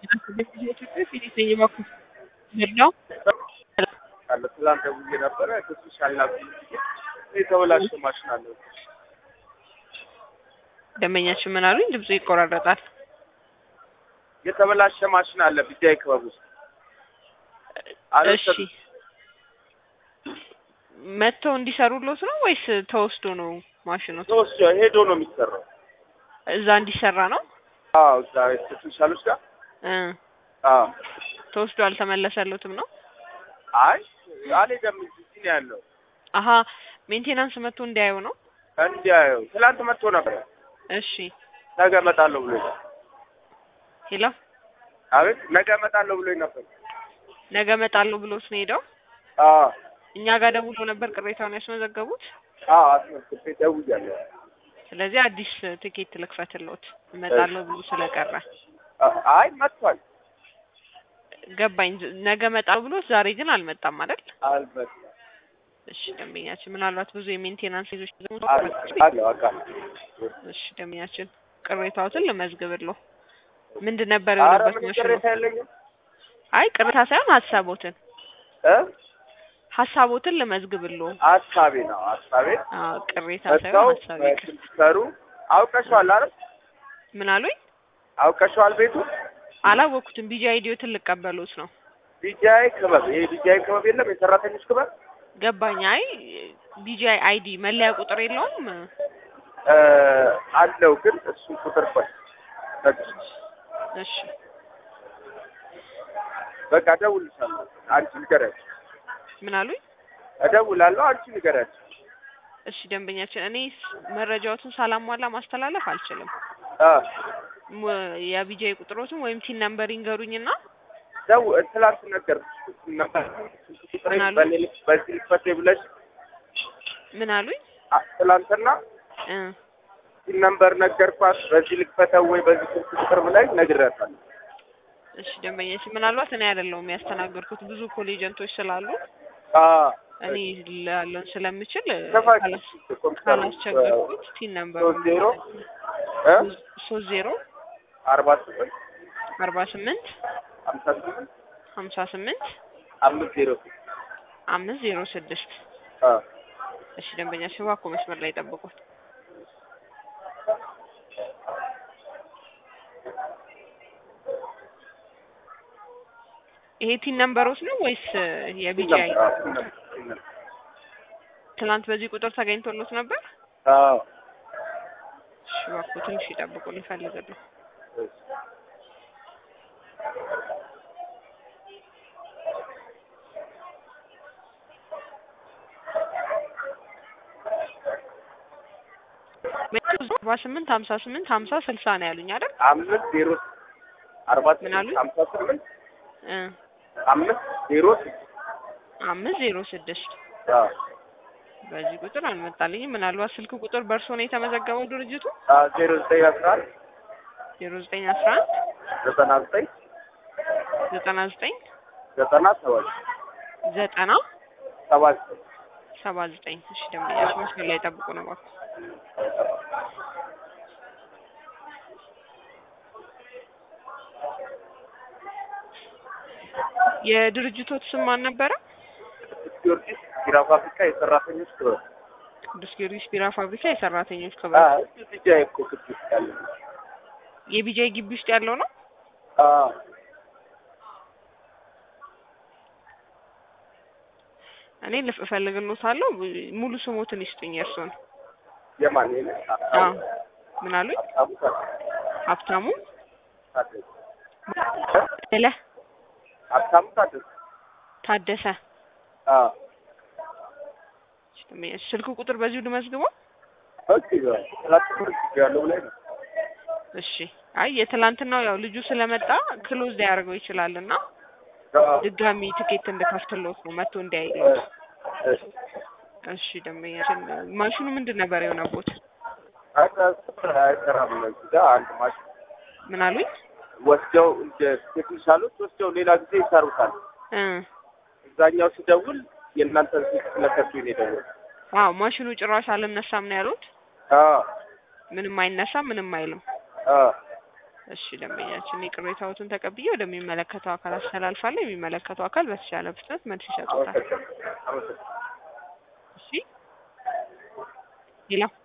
ነው አለ ትላንት ደውዬ ነበረ ክሱሽ አልናብኝ የተበላሸ ማሽን አለ ደንበኛችን ምን አሉኝ? ድምፁ ይቆራረጣል። የተበላሸ ማሽን አለ ቢጃይ ክበብ ውስጥ አለ እሺ መጥተው እንዲሰሩሎት ነው ወይስ ተወስዶ ነው ማሽኑ? ተወስዶ ሄዶ ነው የሚሰራው እዛ እንዲሰራ ነው አዎ እዛ ስፔሻሎች ጋር እ አዎ ተወስዶ አልተመለሰሎትም ነው? አይ አልሄደም እዚህ ነው ያለው አሀ ሜንቴናንስ መጥቶ እንዲያየው ነው። እንዲያየው ትላንት መጥቶ ነበር እሺ ነገ እመጣለሁ ብሎኝ ሄሎ አቤት ነገ እመጣለሁ ብሎኝ ነበር ነገ እመጣለሁ ብሎት ነው ሄደው። አዎ እኛ ጋር ደውሎ ነበር ቅሬታውን ያስመዘገቡት። አዎ አስመዝግቤ ደውያለሁ ስለዚህ አዲስ ትኬት ልክፈትልዎት እመጣለሁ ብሎ ስለቀረ አ- አይ መጥቷል ገባኝ። ነገ እመጣለሁ ብሎት ዛሬ ግን አልመጣም አይደል? አልመጣም እሺ ደንበኛችን ምናልባት ብዙ የሜንቴናንስ ይዞች አለው አውቃለሁ እሺ ደንበኛችን ቅሬታዎትን ልመዝግብልዎ። ምንድን ነበር ኧረ የሆነበት ምንም ማሽኑ? ቅሬታ የለኝም አይ ቅሬታ ሳይሆን ሀሳቦትን እ ሀሳቦትን ልመዝግብልዎ። ሀሳቤ ነው ሀሳቤ አዎ ቅሬታ መጥተው ሳይሆን ሀሳቤ ቅር ሲሰሩ አውቀሸዋል አይደል ምን አሉኝ? አውቀሸዋል ቤቱ አላወኩትም። ቢጂ አይዲዮትን ልቀበሉት ነው። ቢጃይ ክበብ ይሄ ቢጃይ ክበብ የለም የሰራተኞች ክበብ ገባኝ። አይ ቢጂአይ አይዲ መለያ ቁጥር የለውም። እ አለው ግን እሱ ቁጥር ቆይ በቃ እሺ በቃ እደውልልሻለሁ አንቺ ንገሪያቸው ምን አሉኝ? እደውላለሁ አንቺ ንገሪያቸው እሺ ደንበኛችን፣ እኔ መረጃዎትን ሳላሟላ ማስተላለፍ አልችልም። አ ሙ- የቢጂአይ ቁጥሮትን ወይም ቲን ነምበር ይንገሩኝና ደው ትላንት ነገርኩሽ ነበር ቁጥሬ ምን አሉ? በኔ ልክ በዚህ ልክፈቴ ብለሽ ምን አሉኝ? አ- ትላንትና እ ሲም ነምበር ነገርኳት በዚህ ልክፈተው ወይ በዚህ ስልክ ቁጥር ብላኝ ነግሬያታለሁ እሺ ደንበኛችን፣ ምናልባት እኔ አይደለሁም ያስተናገድኩት ብዙ ኮሌጀንቶች ስላሉ አ እኔ ላለውን ስለምችል ከፋች ካላስ- ካላስቸገርኩት ቲን ነምበር ሶስት ዜሮ እ ሶስት ዜሮ አርባ ስምንት አርባ ስምንት ሀምሳ ስምንት ሀምሳ ስምንት አምስት ዜሮ አምስት ዜሮ ስድስት አ እሺ ደንበኛችን እባክዎ መስመር ላይ ጠብቁት። ይሄ ቲን ነምበሮች ነው ወይስ የቢጂአይ? ትናንት በዚህ ቁጥር ተገኝቶሎት ነበር? አዎ እሺ እባክዎ ትንሽ ይጠብቁ ልፈልግልዎ። አርባ ስምንት ሀምሳ ስምንት ሀምሳ ስልሳ ነው ያሉኝ አይደል? አምስት ዜሮ አርባ ምን አሉኝ? ስምንት ሀምሳ ስምንት እ አምስት ዜሮ ስድስት አምስት ዜሮ ስድስት አዎ በዚህ ቁጥር አልመጣልኝም። ምናልባት ስልክ ቁጥር በእርሶ ነው የተመዘገበው ድርጅቱ? አዎ ዜሮ ዘጠኝ አስራ አንድ ዜሮ ዘጠኝ አስራ አንድ ዘጠና ዘጠኝ ዘጠና ዘጠኝ ዘጠና ሰባት ዘጠና ሰባት ሰባ ዘጠኝ እሺ ደንበኛች መስመር ላይ ጠብቁ ነው እባክዎ። የድርጅቶት ስም ማን ነበረ? ቅዱስ ጊዮርጊስ ቢራ ፋብሪካ የሰራተኞች ክበብ ቅዱስ ጊዮርጊስ ቢራ ፋብሪካ የሰራተኞች ክበብ አዎ እሱ ቢጃይ እኮ ቅዱስ ያለ የቢጃይ ግቢ ውስጥ ያለው ነው። አዎ እኔ ልፍ እፈልግልዎታለሁ። ሙሉ ስሞትን ይስጡኝ የእርስዎን። የማን የኔ አዎ ምን አሉኝ? ሀብታሙ ሀብታሙ ታደሰ ደለ ሀብታሙ ታደሰ ታደሰ። አዎ እሺ፣ ደንበኛች ስልክ ቁጥር በዚሁ ልመዝግበው? ኦኬ ትላንት ያለው ላይ ነው እሺ። አይ የትላንትናው ያው ልጁ ስለመጣ ክሎዝ ሊያደርገው ይችላል እና አዎ ድጋሚ ትኬት እንድከፍትልዎት ነው መጥቶ እንዲያይልዎት። እሺ እሺ ደንበኛችን ማሽኑ ምንድን ነበር የሆነቦት? አይሰራም እዚህ ጋር አንድ ማሽን ምን አሉኝ? ወስደው እንደ ቴክኒሻሎች ወስደው ሌላ ጊዜ ይሰሩታል። እ እዛኛው ሲደውል የእናንተን ስልክ ስለሰጡኝ ነው የደወልኩት። አዎ ማሽኑ ጭራሽ አልነሳም ነው ያሉት። አዎ ምንም አይነሳም፣ ምንም አይልም። አዎ እሺ ደንበኛችን የቅሬታዎትን ተቀብዬ ወደሚመለከተው አካል አስተላልፋለሁ። የሚመለከተው አካል በተቻለ ፍጥነት መልስ ይሰጡታል። አመሰግናለሁ። አመሰግናለሁ። እሺ ሌላ